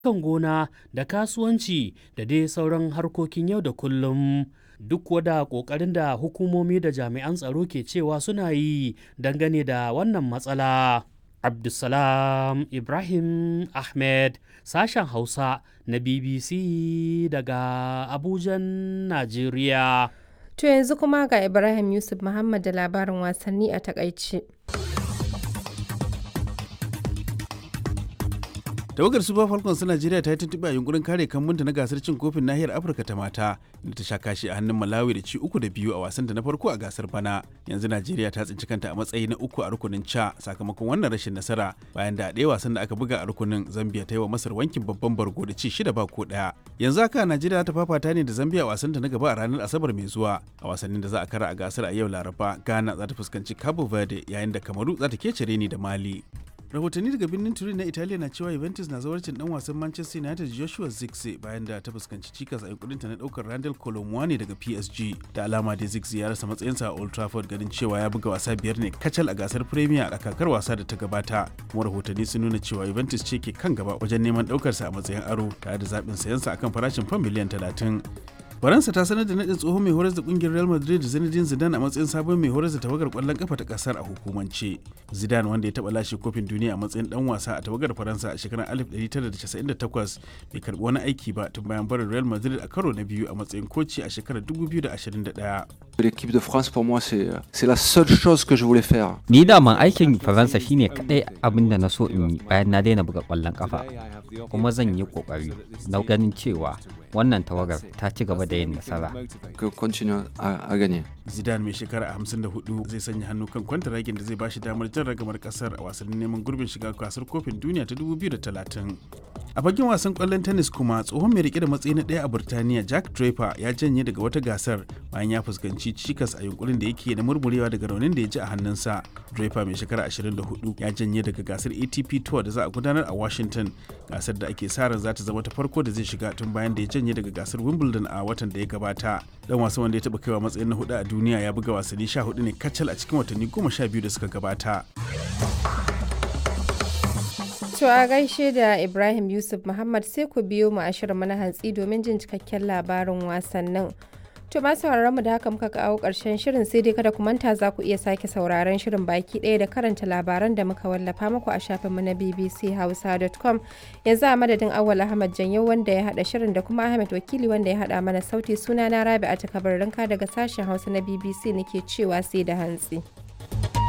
kan gona da kasuwanci da dai sauran harkokin yau da kullum duk wada ƙoƙarin da hukumomi da jami'an tsaro ke cewa suna yi dangane da wannan matsala. Abdulsalam Ibrahim Ahmed sashen Hausa na BBC daga Abujan, Najeriya. To yanzu kuma ga Ibrahim Yusuf Muhammad da labarin wasanni a takaice. tawagar super falcons ta najeriya ta yi tuntuɓe a yunkurin kare kambunta na gasar cin kofin nahiyar afirka ta mata da ta sha kashi a hannun malawi da ci uku da biyu a wasan da na farko a gasar bana yanzu najeriya ta tsinci kanta a matsayi na uku a rukunin ca sakamakon wannan rashin nasara bayan da a ɗaya wasan da aka buga a rukunin zambia ta yi wa masar wankin babban bargo da ci shida ba ko ɗaya yanzu haka najeriya ta fafata ne da zambia a wasan ta na gaba a ranar asabar mai zuwa a wasannin da za a kara a gasar a yau laraba ghana za ta fuskanci cabo verde yayin da kamaru za ta kece ni da mali rahotanni daga birnin turin na italiya na cewa juventus na zawarcin dan wasan manchester united joshua zirkzee bayan da ta fuskanci cikas a yankurinta na daukar randall colomwani daga psg da alama da zirkzee ya rasa matsayinsa a old trafford ganin cewa ya buga wasa biyar ne kacal a gasar premier a kakar wasa da ta gabata kuma rahotanni sun nuna cewa juventus ce ke kan gaba wajen neman daukarsa a matsayin aro tare da zaɓin sayansa akan farashin fam miliyan talatin faransa ta sanar da nadin tsohon mai horar da kungiyar real madrid zinedine zidane a matsayin sabon mai horar da tawagar kwallon kafa ta kasar a hukumance zidane wanda ya taba lashe kofin duniya a matsayin dan wasa a tawagar faransa a shekarar 1998 bai karbi wani aiki ba tun bayan barin real madrid a karo na biyu a matsayin koci a shekarar 2021 L'équipe de France pour moi c'est c'est la seule chose que je voulais faire. Ni da man aikin Faransa shine kadai abin da na so in yi bayan na daina buga kwallon kafa. Kuma zan yi kokari na ganin cewa wannan tawagar ta ci gaba da yin nasara. Que continue à, à gagner. Zidane mai shekara 54 zai sanya hannu kan kwantaragin da zai bashi damar jan ragamar kasar a wasannin neman gurbin shiga gasar kofin duniya ta 2030. A fagen wasan kwallon tennis kuma tsohon mai rike da matsayi na ɗaya a Burtaniya Jack Draper ya janye daga wata gasar bayan ya fuskanci cikas a yunkurin da yake na murmurewa daga raunin da ya ji a hannunsa. Draper mai shekara 24 ya janye daga gasar ATP Tour da za a gudanar a Washington gasar da ake sa ran za ta zama ta farko da zai shiga tun bayan da ya janye daga gasar Wimbledon a watan da ya gabata. Dan wasan wanda ya taɓa kaiwa matsayin na hudu a duniya ya buga wasanni 14 ne kacal a cikin watanni 12 da suka gabata. To a gaishe da Ibrahim Yusuf Muhammad sai ku biyo mu a shirin na hantsi domin jin cikakken labarin wasannin. To ma sauraron mu da haka muka kawo ƙarshen shirin sai dai kada ku manta za ku iya sake sauraron shirin baki ɗaya da karanta labaran da muka wallafa muku a shafinmu na bbchausa.com yanzu a madadin Awal Ahmad Janyo wanda ya haɗa shirin da kuma Ahmed Wakili wanda ya haɗa mana sauti suna na Rabi'a ta daga sashen Hausa na BBC nake cewa sai da hantsi.